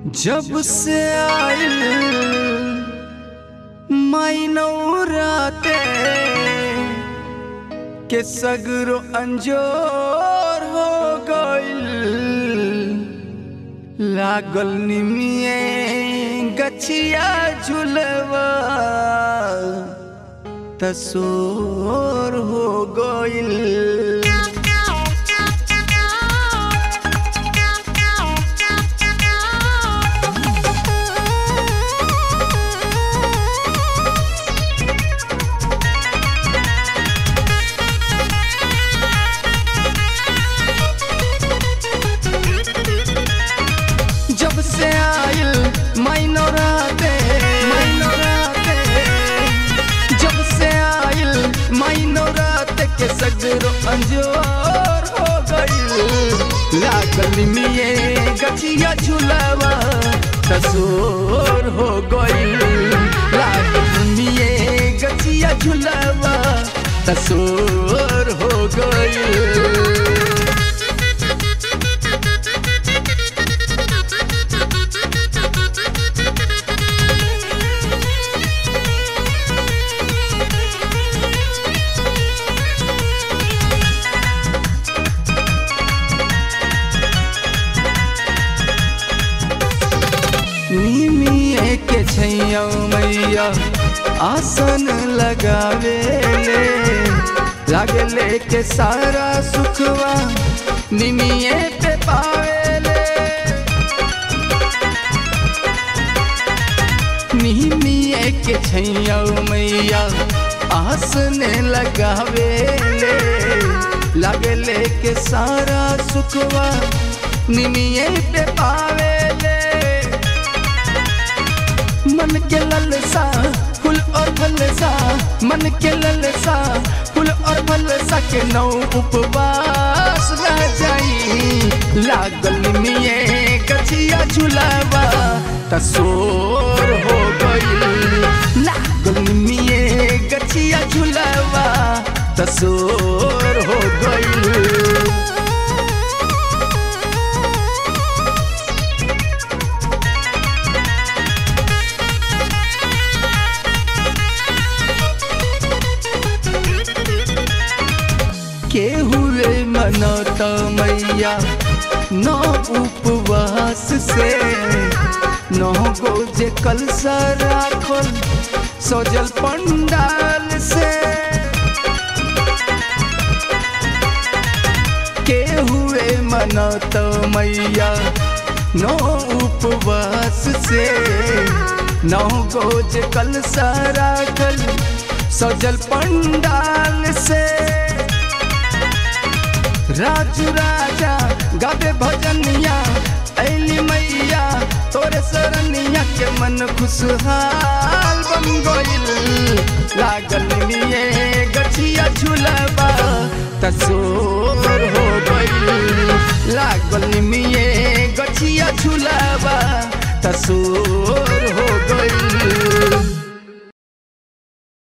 जब से आइल मैनौराते के सगरो अंजोर हो गइल लागल निमिए गछिया झुलवा तसोर हो गइल जब से आइल मैनौराते मैनौराते जब से आइल मैनौराते के सगरो अंजोर हो गइल लागल मिये गछिया झुलावा तसोर हो गइल लागल मिये गछिया झुलावा तसोर हो गइल निमिए के छैया मैया आसन लगावे ले लागे ले के सारा सुखवा निमिए पे पावे ले निमिए के छैया मैया आसन लगावे ले लागे ले के सारा सुखवा निमिए पे पावे ले मन के ललसा फूल और फलसा मन के ललसा फूल और फलसा के नौ उपवास रह जाई लागल मिये गछिया झुलावा तसोर हो गई लागल मिये गछिया झुलावा तसोर हो गई के हुए मनत मैया नौ उपवास से नौ गोजे कलसा राखल सजल पंडाल से के हुए मनत मैया नौ उपवास से नौ गोज कलसा राखल सजल पंडाल से राजू राजा गावे भजनिया ऐली मैया तोरे सरनिया के मन खुशहाल बन गइल लागल लिए गछिया झुलबा तसोर हो गइल लागल मिये गछिया झुलबा तसोर